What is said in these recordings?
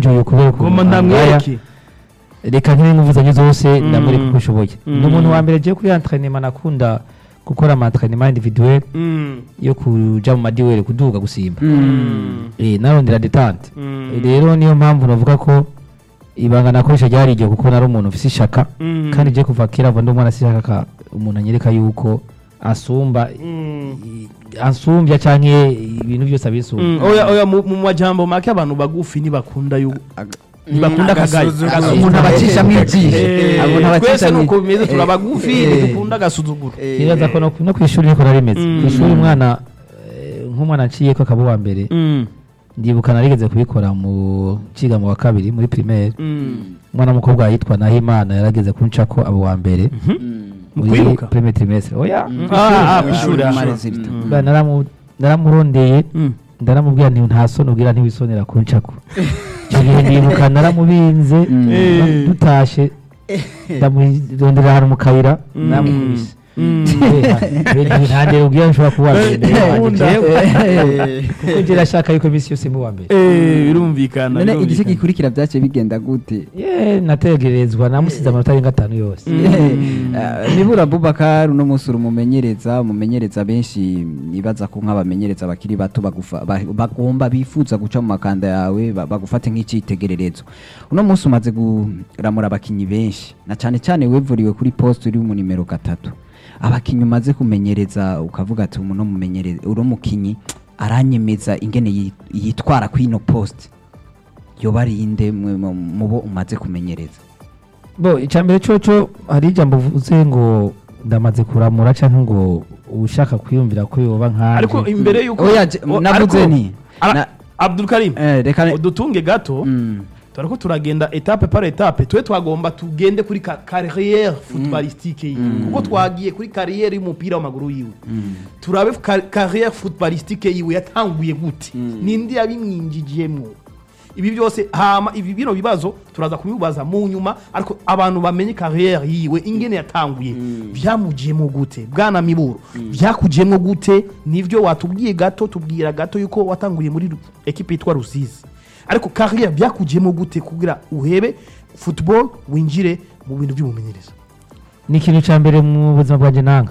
ndamuenjoye kubera ukuntu ngoma angaya. ndamwereke reka nkiri ingufu zanjye zose Mm. ndamwereka uko ushoboye Mm. ni umuntu wa mbere agiye kuri entraînement nakunda gukora ama entraînement individuel Mm. yo kuja mu madiwere kuduga gusimba Mm. eh narondera detente Mm. rero niyo mpamvu navuga ko ibanga nakoresha ryari iryo kuko nari umuntu ufise ishaka Mm. kandi je kuva kera mva ndi umwana sishaka ka umuntu anyereka yuko asumba Mm. ansumbya canke ibintu byose abisumba Mm, oya oya mu mu majambo make abantu bagufi ntibakunda yu ntibakunda akagayo agasuzuguro. Agasuzuguro. Umuntu abacishamo ijisho. Eh, Abo ntabacishamo twese nuko ijisho. bimeze turi Eh, abagufi eh, ntidukunda agasuzuguro nibaza ko no no kw'ishuri niko narimeze Mm. kw'ishuri umwana eh, nk'umwana aciyeko akaba uwa mbere Mm, ndibuka narigeze kubikora mu ciga mu wa kabiri muri primaire mm. umwana w'umukobwa yitwa Nahimana yarageze kuncako abo wa mbere Mu muri kwiruka? premier trimestre oya Ah, ah, kw'ishuri, ah. Marezilita. Mm. Ba, naramu- naramurondeye Mm. ndaramubwira nti nta soni ubwira ntiwisonera kuncako icyo gihe ndibuka naramubinze Mm. Eh. dutashe ndamurondera ahantu mu kayira Mm. namukubise Mm. ntandere ubwira nshobora kuba uwa mbere Nkunda. kuko ngira ashaka yuko iminsi yose mu wa mbere Eh, birumvikana none igice birumvikana. gikurikira byaciye bigenda gute ye nategerezwa namusize amanota arenga atanu yose Mm. Eh, nibura Bubakar uno munsi uri umumenyereza umumenyereza benshi nibaza ko nk'abamenyereza bakiri bato bagufa- ba- bagomba bifuza guca mu makanda yawe ba- bagufate nk'icyitegererezo uno munsi umaze kuramura abakinyi benshi na cyane cyane wevuriwe kuri poste uri mu nimero gatatu abakinyi umaze kumenyereza ukavuga ati uno mumenyereza uno mukinyi aranyemeza ingene yi- yitwara kuri ino poste yoba ari inde mwe mu- mu bo umaze kumenyereza bo icambere coco hari ijambo uvuze ngo ndamaze kuramura canke ngo ushaka kwiyumvira ko yoba nkanje ariko imbere yuko Oya, je- o- navuze ariko- nti, Ara- na- Abdul Karim Eh, reka udutunge gato Mm. turako turagenda etape par etape twe twagomba tugende kuri ka- carrière footballistique yiwe kuko twagiye kuri carrière y'umupira w'amaguru yiwe turabe ka- carrière footballistique yiwe yatanguye gute ninde yabimwinjijiyemwo ibi byose hama ibi bino bibazo turaza kubibaza mu nyuma ariko abantu bamenye carrière yiwe ingene yatanguye byamujiyemo gute bwana miburo byakujiyemo gute nivyo watubwiye gato tubwira gato yuko watanguye muri Ru- ekipe yitwa rusizi ariko carrière byakujiyemo gute kugira uhebe football winjire mu bintu by'ubumenyereza ni ikintu ca mbere mu buzima bwanje nanga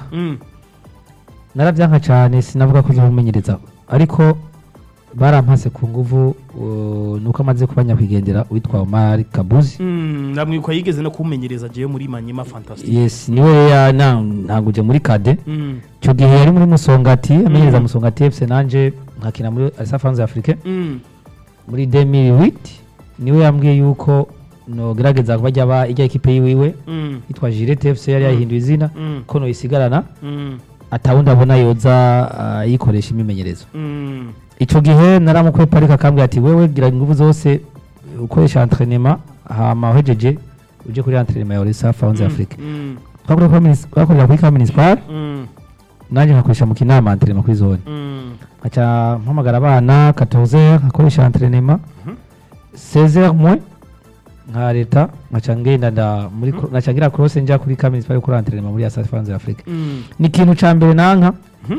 naravyanka cane sinavuga ko nzomumenyereza ariko barampase ku nguvu uh, nuko amaze kuba nyakwigendera witwa Omar Kabuzi ndamwibuka yigeze no kumenyereza jewe muri manyema fantastic yes niwe ya na- ntanguje muri kade Mm. icyo gihe yari muri musongati amenyereza musongati fc nanje nkakina muri alisafanze afrique Mm. muri 2008 niwe yambwiye yuko nogerageza kuba ajya ba ijya ekipe yiwiwe Mm. yitwa Girete FC yari yahinduye izina Mm. ko noyisigarana Mm. atawundi abona yoza ah, yikoresha imimenyerezo Mm. icyo gihe naramukwe parika akambwira ati wewe gira ingufu zose ukoresha entraînement hama uhejeje uje kuri entraînement ya Orisa Fanze Afrique Mm. twakorera kuri minis- twakorera kuri Municipal Mm. nanjye nkakoresha mu kinama entraînement kuri zone Mm. nkaca mpamagara abana 14h nkakoresha entraînement 16h moins nka leta nkaca ngenda nda muri cro- nkaca ngira cross njya kuri Municipal kuri entraînement muri Asa Fanze Afrique Mm. ni ikintu ca mbere nanka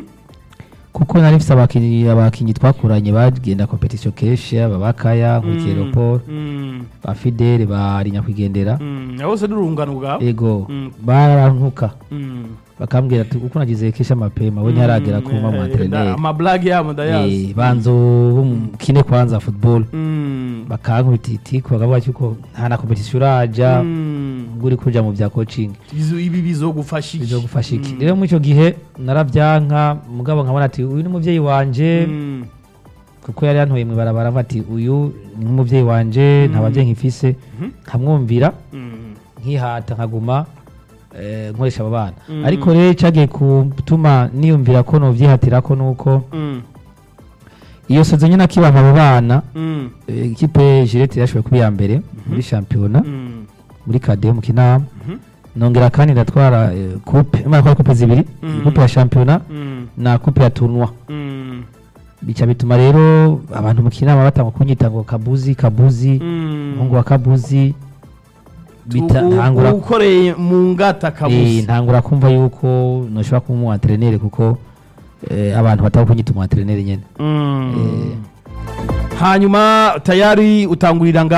kuko nari mfise abakinyi abakinyi twakuranye bagenda competition kenshi aba bakaya nkurikiye Mm. Leopold Mm. ba Fidele ba Rinyakwigendera Mm. bose n'urungano bwawe ego Mm. barantuka Mm. bakambwira ati uko nagize kesha mapema we ntiharagera kuba mu Eh, entraîneur amablage yabo ndayazi Eh, banzo bo mu kine kwanza football Mm. bakankubita itiko bakavuga yuko nta na competition uraja Mm. ngo uri kuja mu bya coaching Bizo- ibi bizogufasha iki bizogufasha iki Mm. rero muri icyo gihe naravyanka mugabo nkabona ati uyu ni umuvyeyi wanje Mm. kuko yari yantoye mu ibarabara avuga ati uyu ni nk'umuvyeyi wanje nta bavyeyi nkifise nkamwumvira Mm. nkihata nkaguma eh, nkoresha abo bana Mm. ariko rero cagiye gutuma niyumvira ko novyihatirako nuko Mm. iyo sezo nyine akibampa abo bana Mm. eh, ikipe Girete yashoboye kuba iya mbere muri shampiyona Mm. muri kade mu kinama Mhm. nongera kandi ndatwara eh, coupe imana kwa coupe zibiri Mm. coupe ya shampiyona Mm. na coupe ya tournoi Mm. bica bituma rero abantu mu kinama batanga kunyita ngo kabuzi kabuzi Mm. umuhungu wa kabuzi bita U- u- ntangura ukoreye mu ngata eh, kabuzi ntangura kumva yuko noshobora kuba umu entraîneur kuko eh, abantu bataba kunyita umu entraîneur nyene Mm. Eh. hanyuma tayari utangurira nga